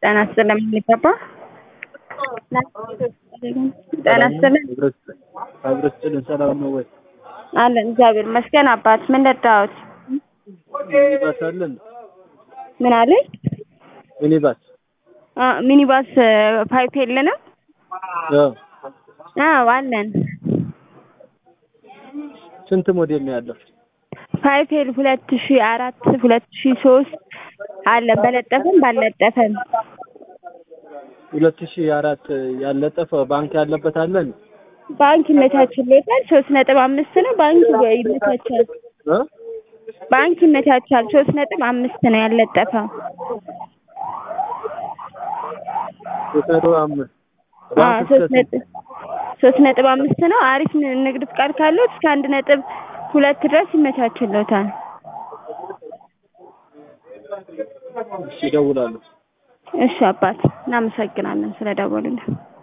ጤና ይስጥልኝ የሚገባ ጤና ይስጥልኝ አብሮ ስጥልን ሰላም ነው ወይ? አለን እግዚአብሔር ይመስገን። አባት ምን ልርዳዎት? ሚኒባስ አለን? ምን አለኝ? ሚኒባስ አ ሚኒባስ ፓይፕ የለንም? አዎ። አዎ አለን። ስንት ሞዴል ነው ያለው? ፓይፔል ሁለት ሺ አራት ሁለት ሺ ሶስት አለን በለጠፈም ባልለጠፈም ሁለት ሺህ አራት ያለጠፈ ባንክ ያለበት አለን? ባንክ ይመቻችልዎታል። ሶስት ነጥብ አምስት ነው ባንክ ይመቻቻል። እ ባንክ ይመቻቻል። ሶስት ነጥብ አምስት ነው ያለጠፈው። ሶስት ነጥብ አምስት አዎ ባንክ ሶስት እስከ ነጥብ ሶስት ነጥብ አምስት ነው። አሪፍ ን- ንግድ ፍቃድ ካለው እስከ አንድ ነጥብ ሁለት ድረስ ይመቻችልዎታል። እሺ እደውላለሁ። እሺ አባት እናመሰግናለን ስለደወሉልን።